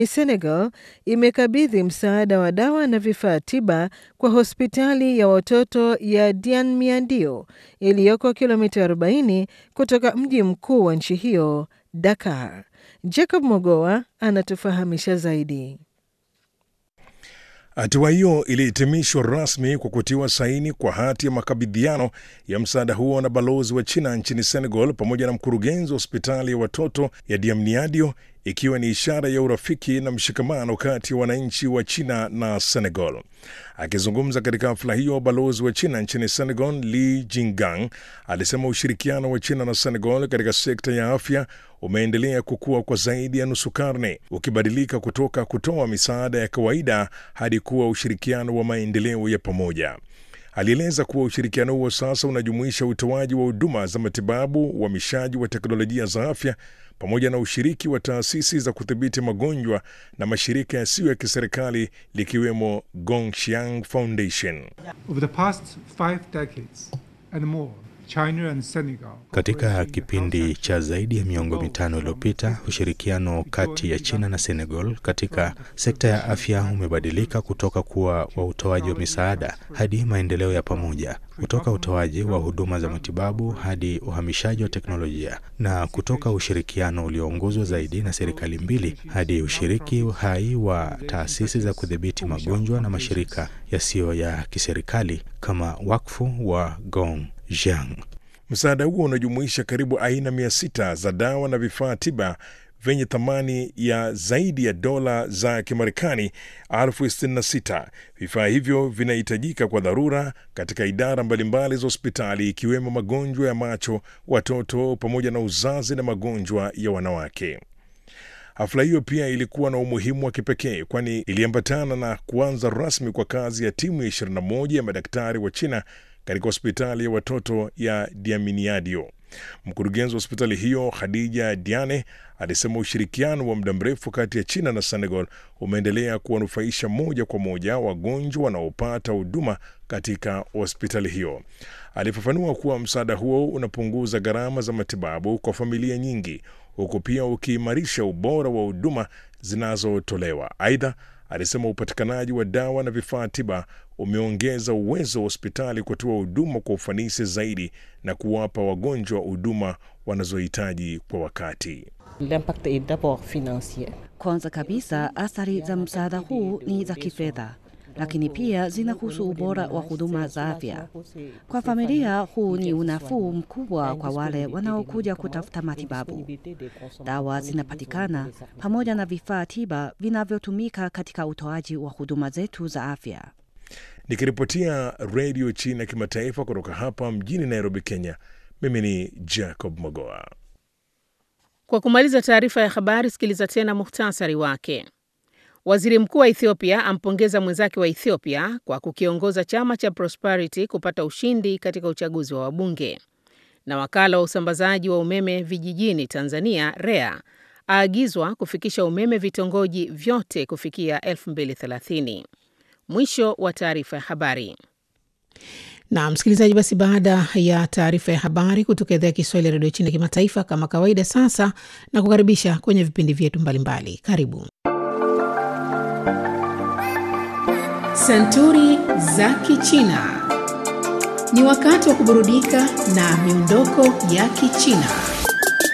Senegal imekabidhi msaada wa dawa na vifaa tiba kwa hospitali ya watoto ya Dianmiadio iliyoko kilomita 40 kutoka mji mkuu wa nchi hiyo Dakar. Jacob Mogoa anatufahamisha zaidi. Hatua hiyo ilihitimishwa rasmi kwa kutiwa saini kwa hati ya makabidhiano ya msaada huo na balozi wa China nchini Senegal pamoja na mkurugenzi wa hospitali ya watoto ya Diamniadio, ikiwa ni ishara ya urafiki na mshikamano kati ya wananchi wa China na Senegal. Akizungumza katika hafla hiyo, balozi wa China nchini Senegal Li Jingang alisema ushirikiano wa China na Senegal katika sekta ya afya umeendelea kukua kwa zaidi ya nusu karne, ukibadilika kutoka kutoa misaada ya kawaida hadi kuwa ushirikiano wa maendeleo ya pamoja. Alieleza kuwa ushirikiano huo sasa unajumuisha utoaji wa huduma za matibabu, uhamishaji wa teknolojia za afya pamoja na ushiriki wa taasisi za kudhibiti magonjwa na mashirika yasiyo ya kiserikali likiwemo Gongshiang Foundation. Over the past five decades and more, China and Senegal. Katika kipindi cha zaidi ya miongo mitano iliyopita, ushirikiano kati ya China na Senegal katika sekta ya afya umebadilika kutoka kuwa wa utoaji wa misaada hadi maendeleo ya pamoja, kutoka utoaji wa huduma za matibabu hadi uhamishaji wa teknolojia, na kutoka ushirikiano ulioongozwa zaidi na serikali mbili hadi ushiriki hai wa taasisi za kudhibiti magonjwa na mashirika yasiyo ya kiserikali kama wakfu wa Gong Jiang. Msaada huo unajumuisha karibu aina mia sita za dawa na vifaa tiba vyenye thamani ya zaidi ya dola za Kimarekani elfu sitini na sita. Vifaa hivyo vinahitajika kwa dharura katika idara mbalimbali za hospitali ikiwemo magonjwa ya macho, watoto pamoja na uzazi na magonjwa ya wanawake. Hafla hiyo pia ilikuwa na umuhimu wa kipekee kwani iliambatana na kuanza rasmi kwa kazi ya timu ya 21 ya madaktari wa China katika hospitali ya watoto ya Diaminiadio. Mkurugenzi wa hospitali hiyo Khadija Diane alisema ushirikiano wa muda mrefu kati ya China na Senegal umeendelea kuwanufaisha moja kwa moja wagonjwa wanaopata huduma katika hospitali hiyo. Alifafanua kuwa msaada huo unapunguza gharama za matibabu kwa familia nyingi, huku pia ukiimarisha ubora wa huduma zinazotolewa. Aidha, alisema upatikanaji wa dawa na vifaa tiba umeongeza uwezo wa hospitali kutoa huduma kwa ufanisi zaidi na kuwapa wagonjwa huduma wanazohitaji kwa wakati. L'impact est d'abord financier. Kwanza kabisa, athari za msaada huu ni za kifedha, lakini pia zinahusu ubora wa huduma za afya. Kwa familia, huu ni unafuu mkubwa kwa wale wanaokuja kutafuta matibabu. Dawa zinapatikana pamoja na vifaa tiba vinavyotumika katika utoaji wa huduma zetu za afya. Nikiripotia redio China kimataifa kutoka hapa mjini Nairobi, Kenya, mimi ni Jacob Mogoa. Kwa kumaliza taarifa ya habari, sikiliza tena muhtasari wake. Waziri mkuu wa Ethiopia ampongeza mwenzake wa Ethiopia kwa kukiongoza chama cha Prosperity kupata ushindi katika uchaguzi wa wabunge. Na wakala wa usambazaji wa umeme vijijini Tanzania REA aagizwa kufikisha umeme vitongoji vyote kufikia 2030. Mwisho wa taarifa ya habari. Na msikilizaji, basi baada ya taarifa ya habari kutoka idhaa ya Kiswahili ya redio China kimataifa, kama kawaida, sasa na kukaribisha kwenye vipindi vyetu mbalimbali. Karibu Santuri za Kichina. Ni wakati wa kuburudika na miondoko ya Kichina.